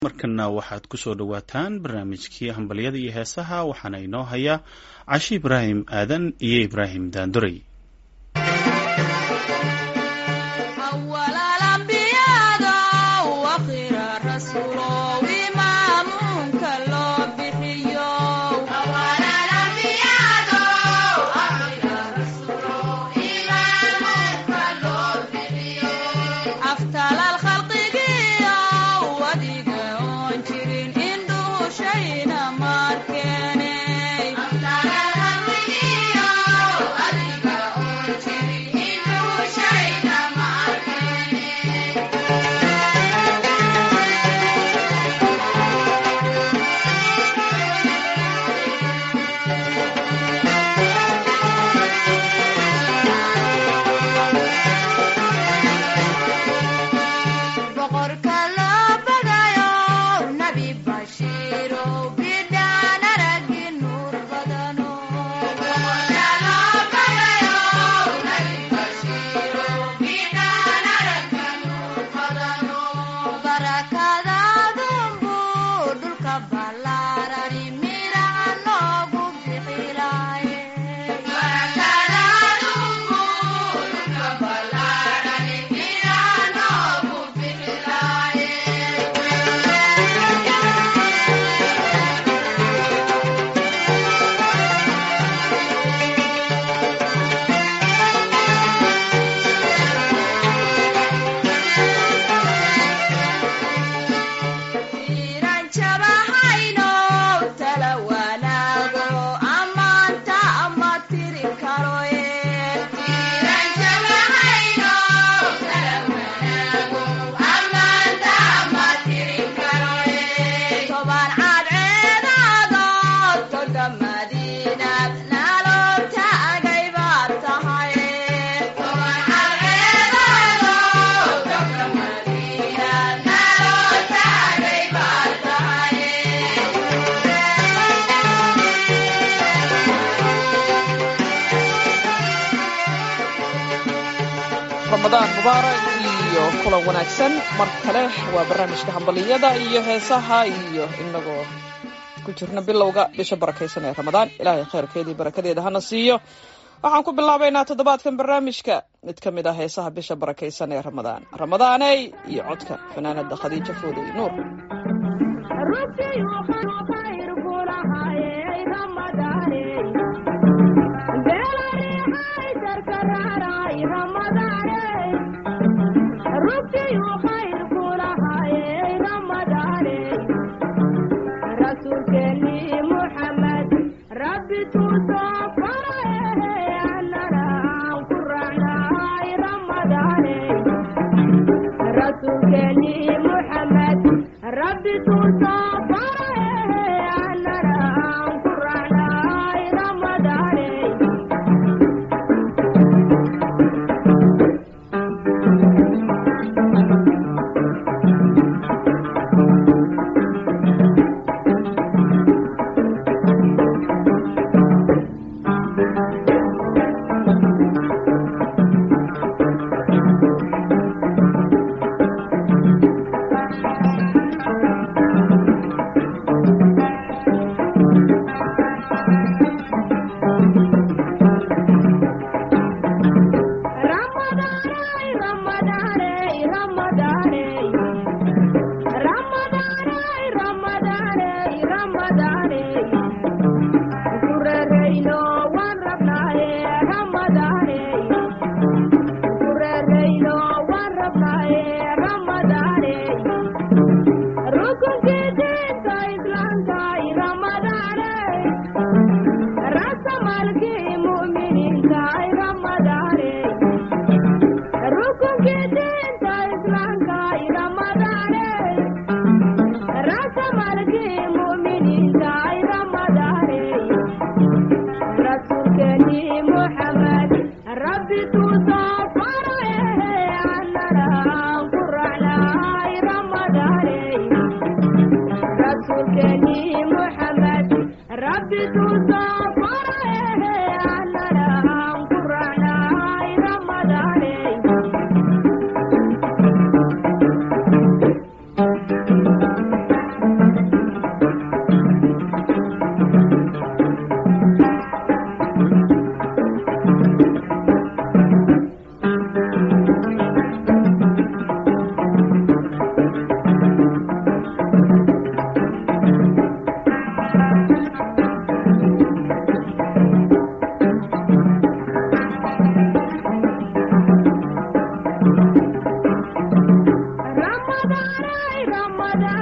markana waxaad ku soo dhowaataan barnaamijkii hambalyada iyo heesaha waxaana inoo haya cashi ibraahim aadan iyo ibraahim daanduray ramadaan mubaarak iyo kulan wanaagsan mar kale waa barnaamijka hambaliyada iyo heesaha iyo inagoo ku jirna bilowga bisha barakaysan ee ramadaan ilaahay khayrkeedii barakadeeda hana siiyo waxaan ku bilaabaynaa toddobaadkan barnaamijka mid ka mid ah heesaha bisha barakaysan ee ramadaan ramadaaney iyo codka fanaanada khadiijo foodey nuur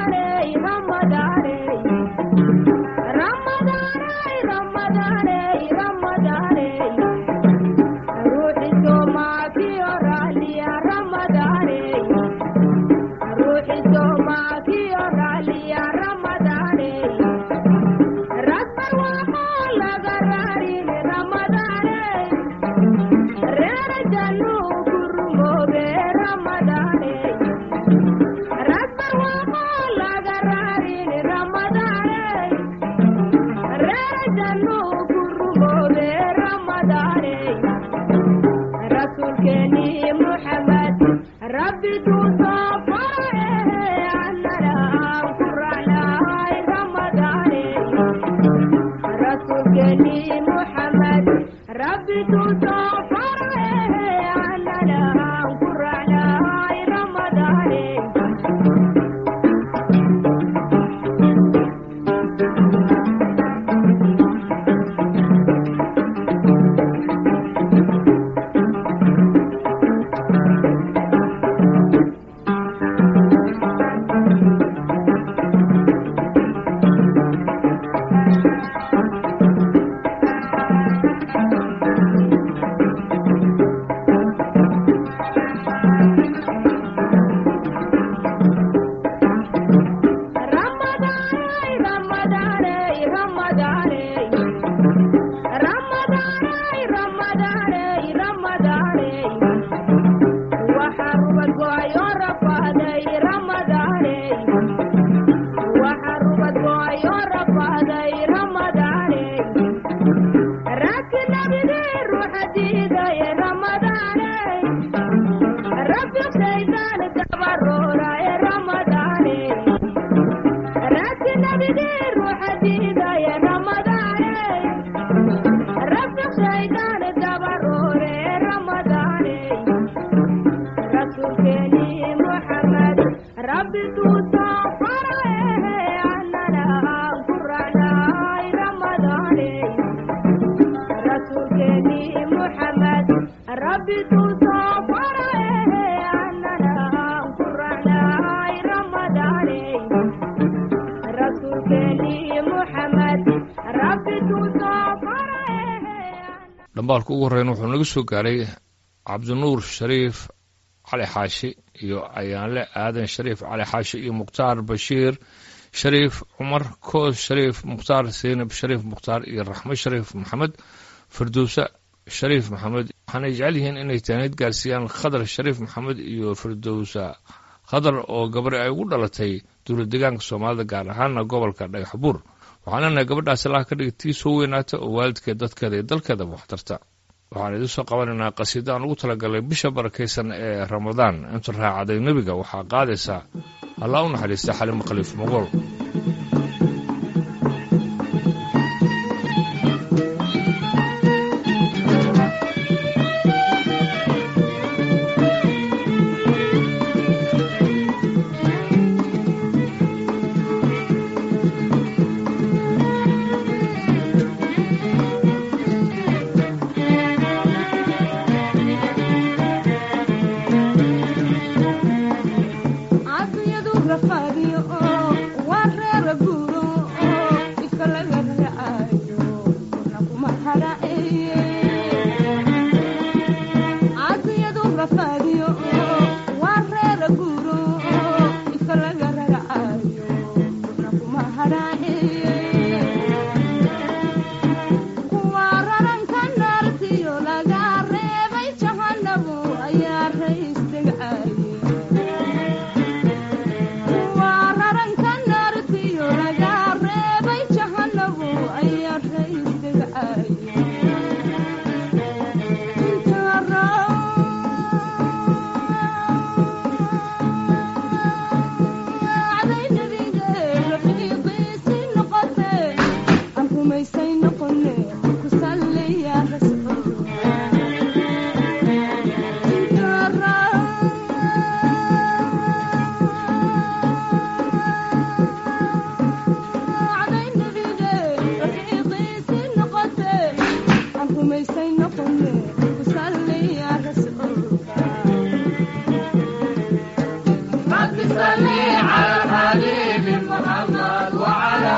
dhambaalka ugu horreyn wuxuu naga soo gaaray cabdinuur shariif cali xaashi iyo ayaanle aadan shariif cali xaashi iyo mukhtaar bashiir shariif cumar koos shariif mukhtaar seynab shariif mukhtaar iyo raxmo shariif maxamed firdowse shariif maxamed waxaanay jecel yihiin inay taanid gaarsiiyaan khadar shariif maxamed iyo firdowsa khadar oo gabari ay ugu dhalatay dowlad deegaanka soomaalida gaar ahaana gobolka dhagax buur waxaan leenahay gabadhaas allaha ka dhigay tii soo weynaata oo waalidkeed dadkeeda iyo dalkeedaba waxtarta waxaan idiin soo qabanaynaa qasiida aan ugu talagalay bisha barakaysan ee ramadaan inta raacaday nebiga waxaa qaadaysaa allah u naxariista xalimo khaliif mogool Afiyadu rafadiyo oo waa reer guud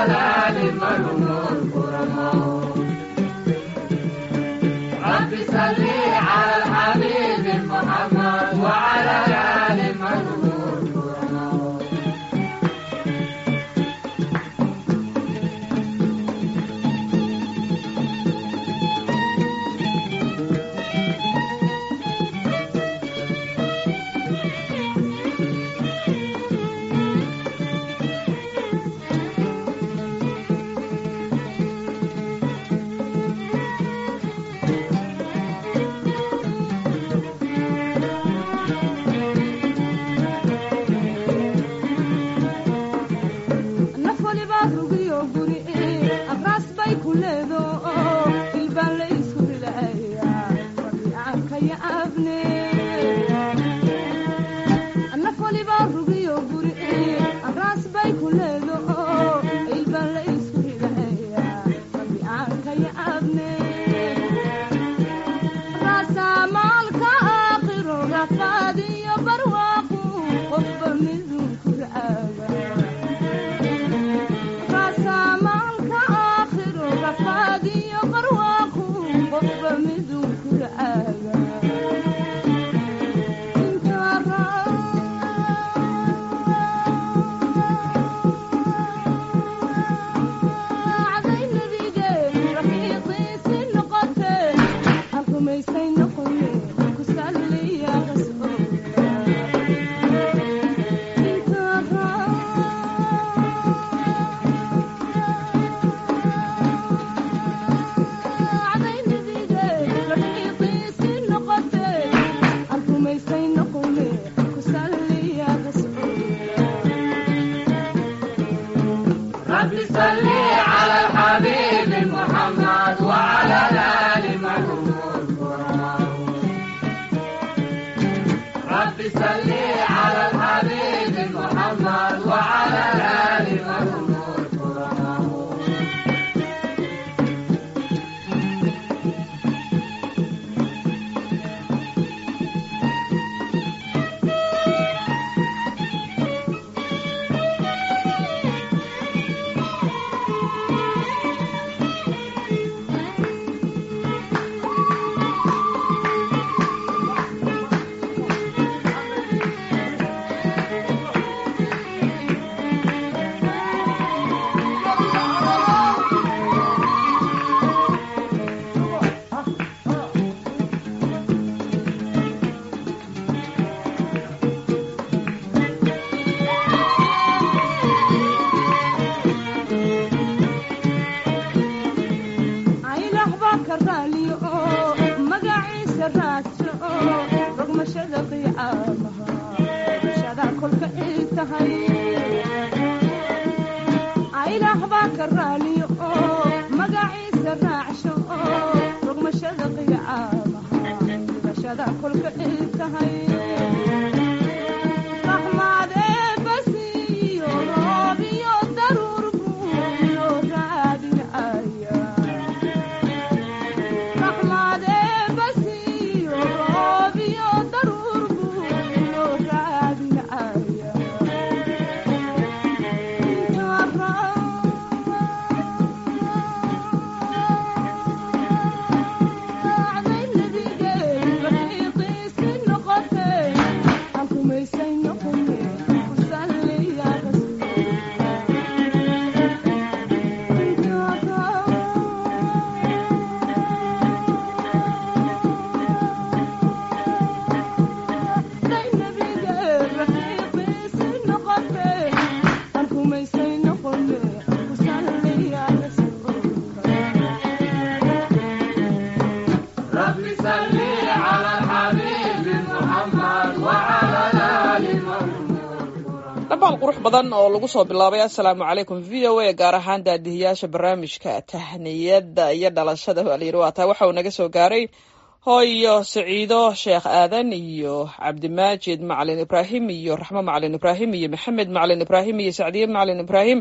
dhabaal qurux badan oo lagu soo bilaabay assalaamu calaykum v o a gaar ahaan daadihiyaasha barnaamijka tahniyada iyo dhalashada waa layidhi waa taa waxa uu naga soo gaaray hooyo saciido sheekh aadan iyo cabdimaajid macalin ibraahim iyo raxmo macalin ibraahim iyo maxamed macalin ibraahim iyo sacdiye macalin ibraahim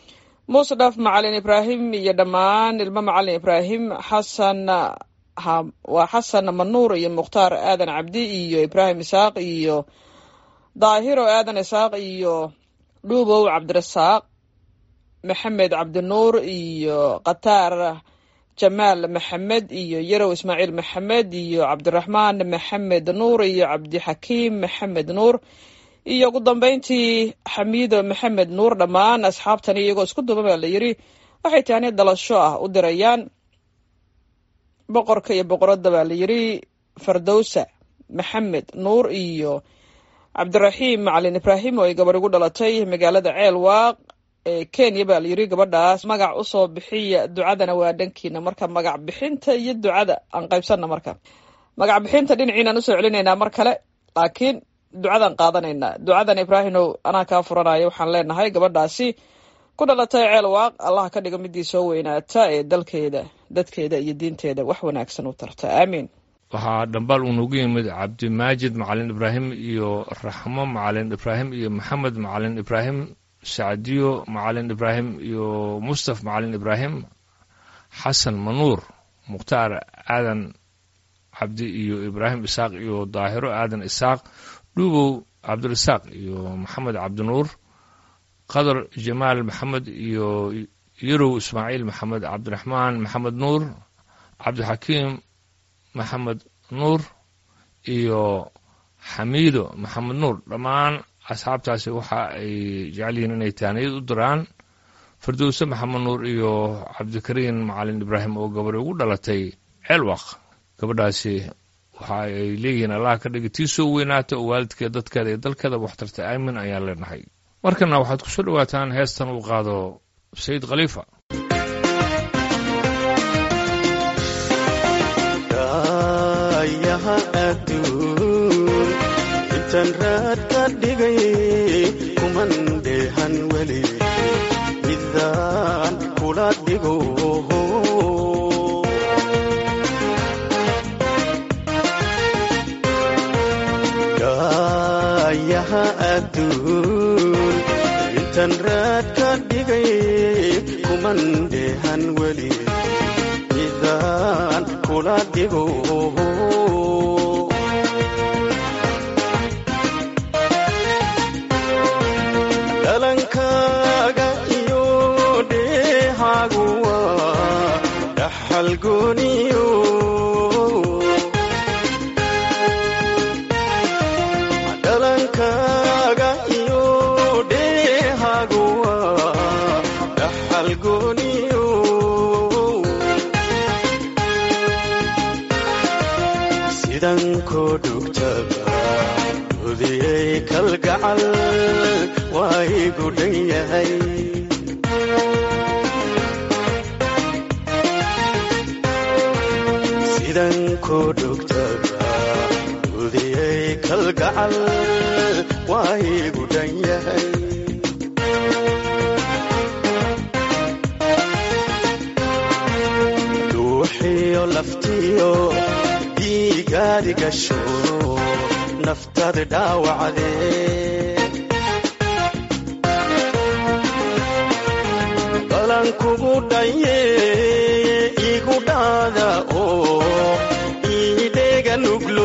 musdhaf macalin ibraahim iyo dhammaan ilmo macalin ibraahim xasan waa xasan manuur iyo mukhtaar aadan cabdi iyo ibraahim isaaq iyo daahiro aadan isaaq iyo dhuubow cabdirasaaq maxamed cabdinuur iyo khataar jamaal maxamed iyo yarow ismaaciil maxamed iyo cabdiraxmaan maxamed nuur iyo cabdixakiim maxamed nuur iyo ugu dambeyntii xamiido maxamed nuur dhammaan asxaabtani iyagoo isku duuba baa la yidhi waxay tahani dalasho ah u dirayaan boqorka iyo boqoradda baa la yidhi fardowsa maxamed nuur iyo cabdiraxiim macalin ibraahim oo ay gabadh ugu dhalatay magaalada ceel waaq ee kenya baa la yidhi gabadhaas magac usoo bixiya ducadana waa dhankiina marka magac bixinta iyo ducada aan qaybsanna marka magac bixinta dhinaciinaan usoo celinaynaa mar kale laakiin ducadaan qaadanaynaa ducadan ibraahimow anaa kaa furanaya waxaan leenahay gabadhaasi ku dhalatay ceel waaq allaha ka dhigo midii soo weynaata ee dalkeeda dadkeeda iyo diinteeda wax wanaagsan u tarta aamiin waxaa dhambaal uu noogu yimid cabdimaajid macalin ibraahim iyo raxmo macalin ibraahim iyo maxamed macalin ibraahim sacdiyo macalin ibraahim iyo mustaf macalin ibraahim xasan manuur mukhtaar aadan cabdi iyo ibraahim isaaq iyo daahiro aadan isaaq dhuubow cabdirasaaq iyo maxamed cabdinuur qadar jamaal maxamed iyo yarow ismaaciil maxamed cabdiraxmaan maxamed nuur cabdixakiim maxamed nuur iyo xamiido maxamed nuur dhammaan asxaabtaasi waxa ay jecel yihiin inay taaniyad u diraan firdowse maxamed nuur iyo cabdikariin macalin ibraahim oo gabadh ugu dhalatay ceelwaq gabadhaasi waxa ay leeyihiin allah ka dhigi tii soo weynaata oo waalidkeeda dadkeeda iyo dalkeeda waxtarta aamin ayaan leenahay markana waxaad kusoo dhawaataan heestan uu qaado sayid khaliifa yaha adduun intaan raad ka dhigay kuman dheehan weli midaan kula dhigo yaha adduun intaan raad ka dhigay kuman dheehan weli midaan kula dhigo dhalankaaga iyo dheehaagu waa dhaxal gooniyo dhalankaaga iyo dheehaagu waa dhaxal gooniyo sidan koo dhugtaba udiyey kalgacal waa igu dhan yahay sidan koo dhugtaba udiyey kalgacal waa igu dhan yahay dhuuxiyo laftiyo dhiigaadi gasho naftaada dhaawacdee balan kugu dhaye igu dhaada oo iidheega nuglo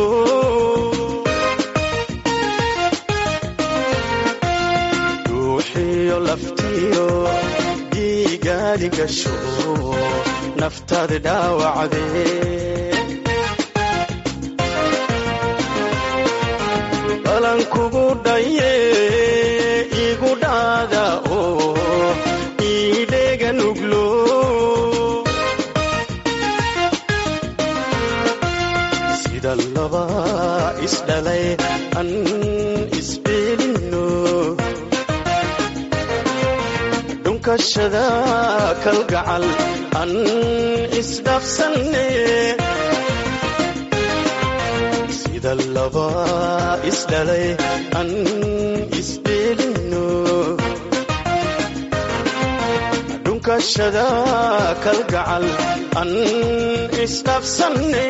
dhuuxiyo laftiyo dhiigaadi gasho naftaada dhaawacdee balan kugu dhaye igu dhaada oo iidheega nuglo sida laba isdhalay an isbeelinno dhunkashada kalgacal an isdhafsanne sida laba isdhalay an isbeelinno dhunkashada kalgacal an isdhafsanne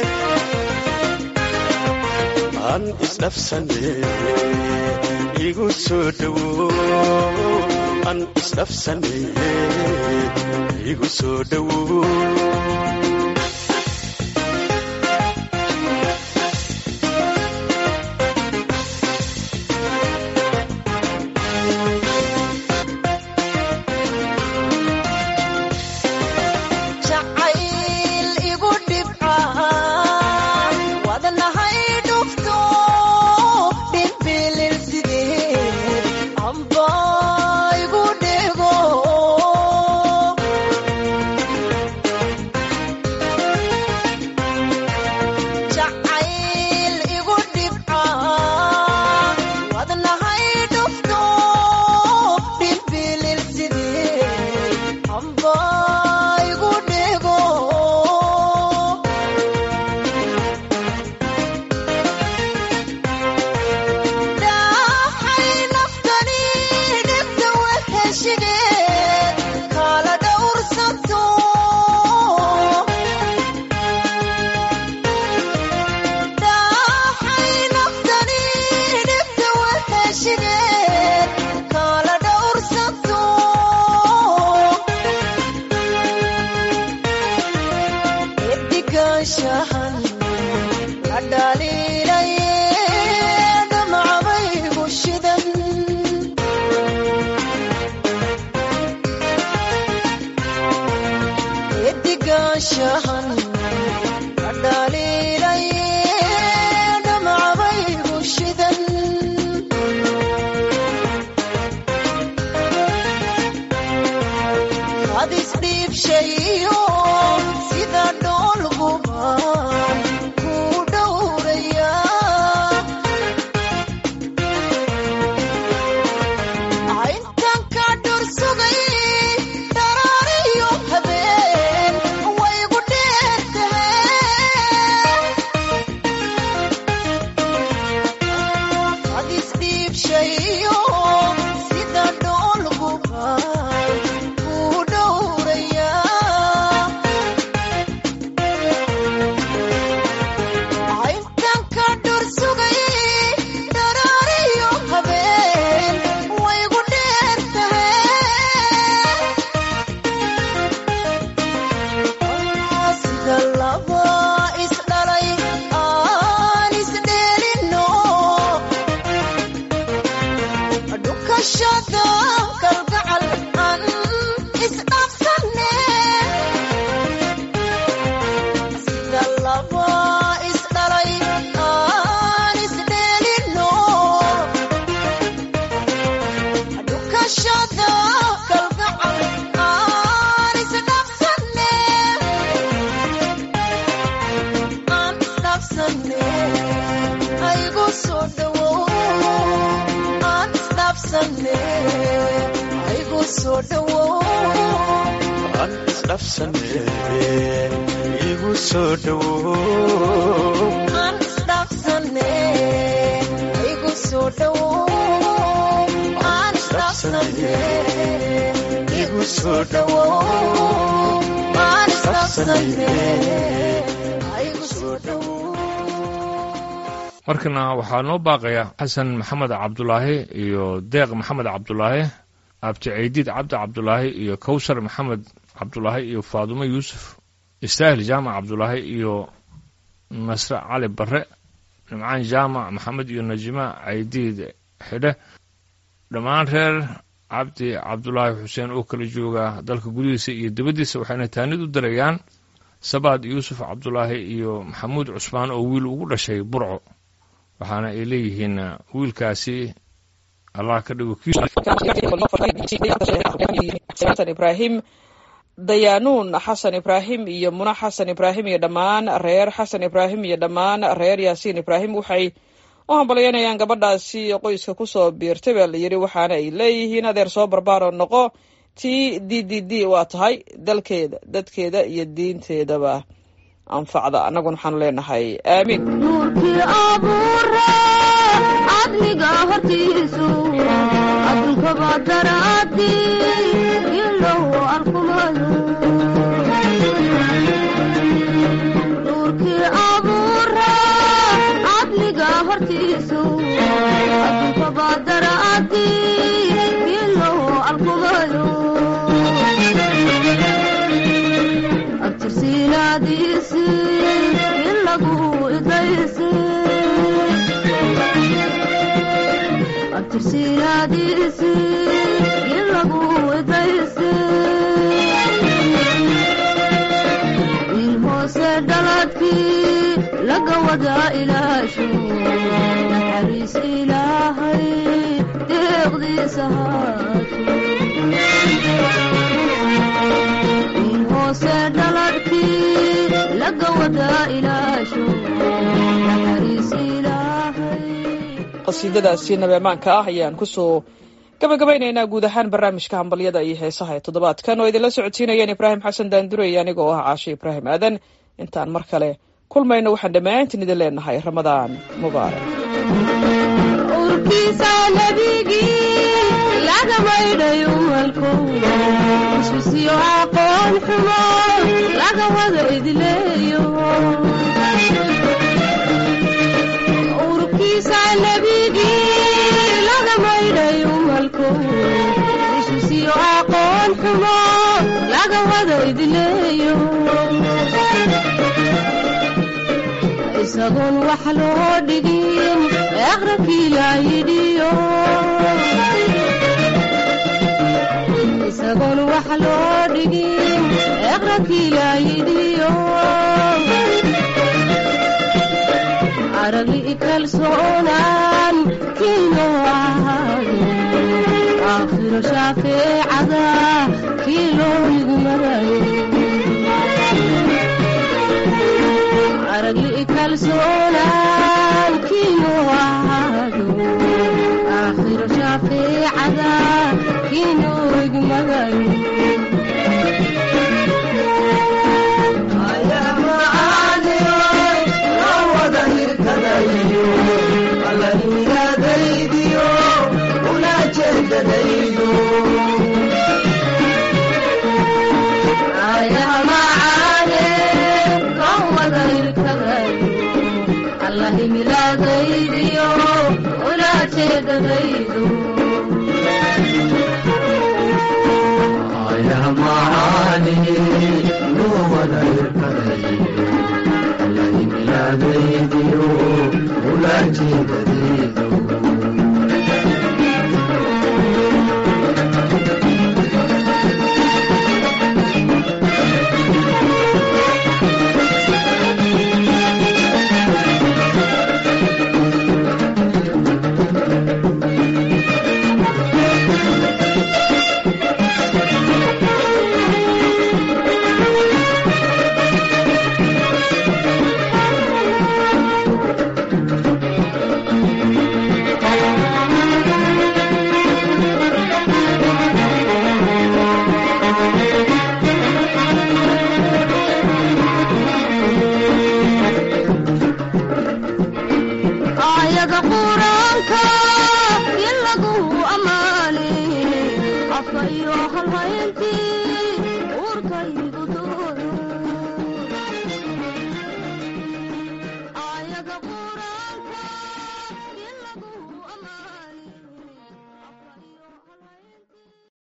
an isdhafsanne igu soo dhowo an isdhafsanne igu soo dhowo dhowaanshahan dhaliilay dhamcabaygu shidan hadis dhiibshayo sida dhoolgubaan ku dhowraya intan ka dhursugay dharaariyo habeen waygu dheertahe hadis dhiibshayo sida dhoolgubaan ku dhowraya intan ka dhursugay dharaariyo habeen waygu dheertahe sida laba isdhalay aan isdheelino dhukashada kalgacal aan isdhaafsane sida laba isdhalay aan isdheelino dhukashada kalgacal aan isdhaafsane aan isdhaafsane aygu soo dhawow aan isdhaafsane aygu soo dhawow aan isdhafsane igu soo dhowow aan isdhaafsane aygu soo dhawow aan isdhaafsane igu soo dhawow aan isdhaafsane aygu soo dhawow markana waxaa noo baaqaya xasan maxamed cabdulaahi iyo deeq maxamed cabdulaahi abti ceydiid cabdi cabdulaahi iyo kowsar maxamed cabdulaahi iyo faadumo yuusuf istaahil jaamac cabdulaahi iyo nasre cali barre nimcaan jaamac maxamed iyo najima ceydiid xidhe dhammaan reer cabdi cabdulaahi xuseen oo kala jooga dalka gudihiisa iyo dibaddiisa waxayna taanid u dirayaan sabaad yuusuf cabdulaahi iyo maxamuud cusmaan oo wiil ugu dhashay burco waxaana ay leeyihiin wiilkaasi allah ka dhigo kiis xasan ibraahim dayaanuun xasan ibraahim iyo muna xasan ibraahim iyo dhammaan reer xasan ibraahim iyo dhammaan reer yaasiin ibraahim waxay u hambalyaynayaan gabadhaasi qoyska kusoo biirtay baa la yidhi waxaana ay leeyihiin adeer soo barbaaro noqo t d d d waa tahay dalkeeda dadkeeda iyo diinteedaba anfacda annaguna waxaanu leenahay aamiin nuurkii abuure cadliga hortiisu adduunkaba daraadi ilow arkumayo nuurkii abuure cadliga hortiisu adduunkaba daraadi ilow arkumayo abtirsiinaadiisi in lagu idaysi abtirsiinaadiisi in lagu idaysi wiil hoose dhaladkii laga wadaa ilaashu naxariis ilaahay deeqdiisa haato wiil hoose dhaladkii laga wadaa ilaashu naxariis ilaahay qasiidadaasi nabeemaanka ah ayaan kusoo gabagabaynaynaa guud ahaan barnaamijka hambalyada iyo heesaha ee toddobaadkan oo idinla socodsiinayeen ibraahim xasan daandurey aniga oo ah caashe ibraahim aadan intaan mar kale kulmayno waxaan dhammaantiin idin leenahay ramadaan mubaarak urkiisa nebigii laga maydhay umalku isbisiyo aqoon xumo laga wada idleeyo urkiisa nebigii laga maydhay umalku isbisiyo aqoon xumo laga wada idleeyo isagoon wax loo dhigin aqrabkii laa yidhiyo isagoon wax loo dhigin eqrankii yaayidiyo aragli kalsoonaan kiino ahaado aakhiro shaafeecada kii loo igmarayo aragli kalsoonaan kiino ahaado aakhiro shaafeecada kii loo igmarayo milaadaydiyo ulaajeedadaydu aayada quraanka in lagu ammaanay afka iyo halhayntii